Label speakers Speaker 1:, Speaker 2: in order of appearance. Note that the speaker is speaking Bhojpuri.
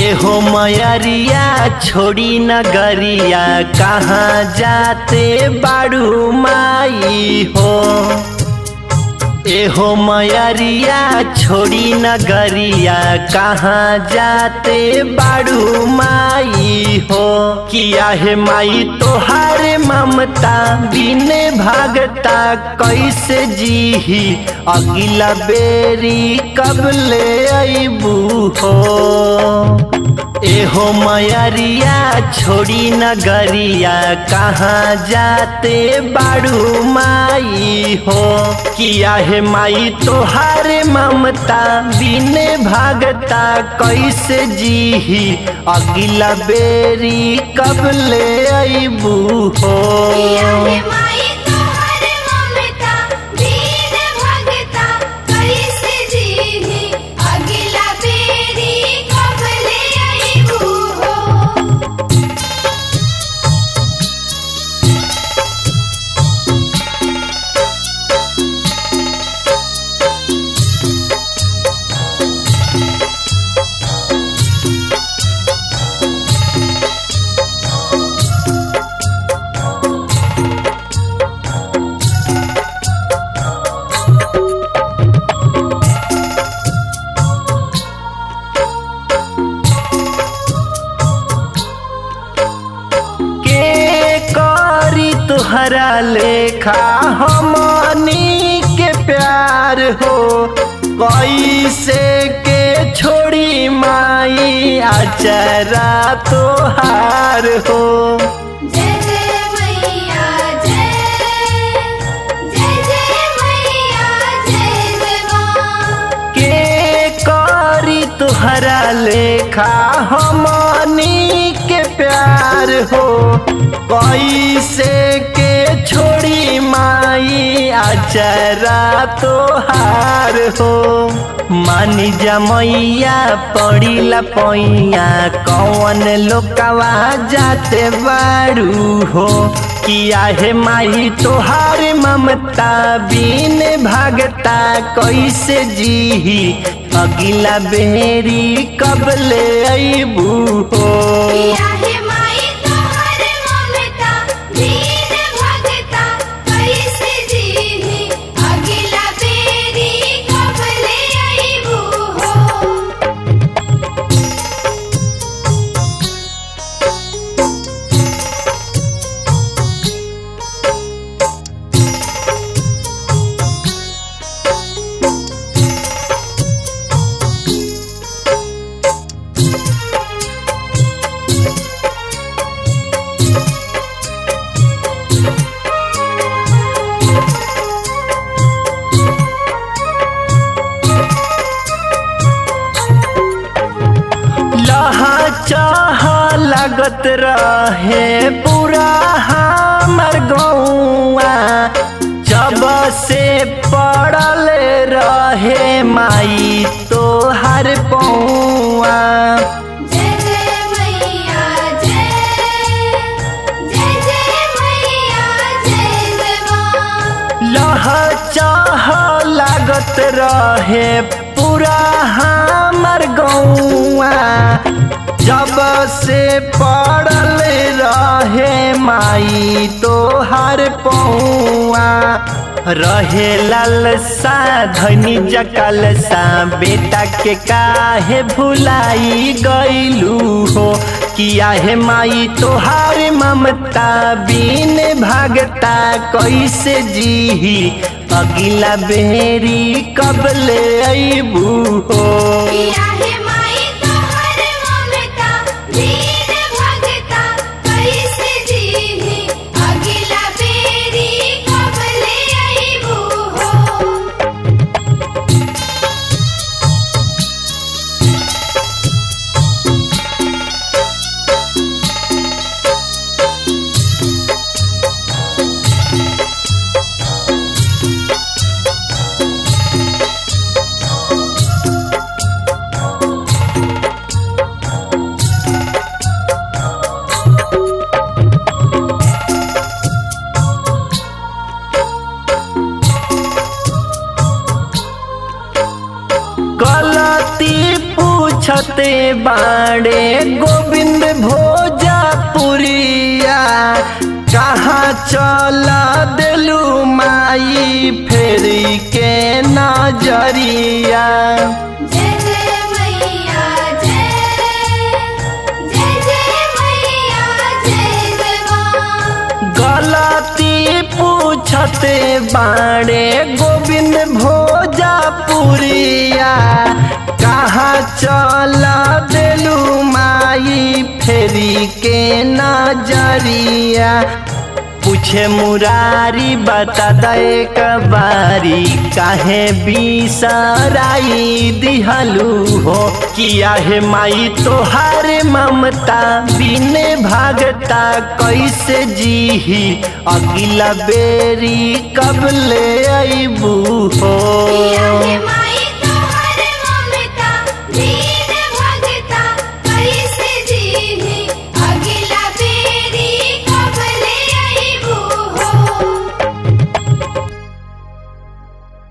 Speaker 1: एहो मयरिया छोड़ी नगरिया कहाँ जाते बाड़ू माई हो एहो मयरिया छोड़ी नगरिया कहाँ जाते बाड़ू माई हो किया है माई तोहार ममता बिने भागता कैसे जीही अगिला बेरी कब ले अबू हो एहो मयरिया छोड़ी नगरिया कहाँ जाते बाड़ू माई हो किया है माई तोहार ममता बिने भागता कैसे जीही अगिला बेरी कब ले अबू हो
Speaker 2: किया है माई तोहर ममता दीन भगता कैसे जीही अगिला बेरी कब ले अइबू हो
Speaker 1: के करी तुहरा लेखा हमनी के प्यार हो कैसे के छोड़ी माई आचरा तोहार हो
Speaker 2: जय जय मैया जय जय जय मैया जय जय माँ
Speaker 1: के करी तुहरा लेखा हमनी के प्यार हो कैसे के छोड़ी माई आचरा तोहार हो मानी जमैया पड़ीला पैया कौन लोकवा जाते बारू हो किया है माई तोहार ममता बिन भागता कैसे जीही अगिला बेरी कब ले अबू हो
Speaker 2: किया है माई तोहर ममता दीन भगता कैसे जीही अगिला बेरी कब ले अइबू हो
Speaker 1: लहा चाह लगत रहे पूरा हमर गौआ जब से पड़ल रहे माई तोहर पौआ
Speaker 2: जय जय मैया जय जय जय मैया जय जय माँ
Speaker 1: लह चाह लागत रहे पूरा हमर गौआ जब से पड़ल रहे माई तोहर पौआ रहे लालसा धनी जकलसा बेटा के काहे भुलाई गईलू हो किया है माई तोहार ममता बिन भागता कैसे जीही अगिला बेरी कब ले अबू हो
Speaker 2: किया है माई तोहर ममता दीन भगता कैसे जीही अगिला बेरी कब ले अइबू हो
Speaker 1: के बाड़े गोविंद भोजपुरिया कहाँ चला दिलू माई फेरी के नजरिया
Speaker 2: जय जय मैया जय जय जय मैया जय जय माँ
Speaker 1: गलती पूछते बाड़े गोविंद भोजपुरिया कहाँ चला दिलू माई फेरी के नजरिया पूछे मुरारी बता दे कबारी काहे बिसराई दिहलू हो किया है माई तोहार ममता बिने भागता कैसे जीही अगिला बेरी कब ले अबू हो
Speaker 2: पिया के माँ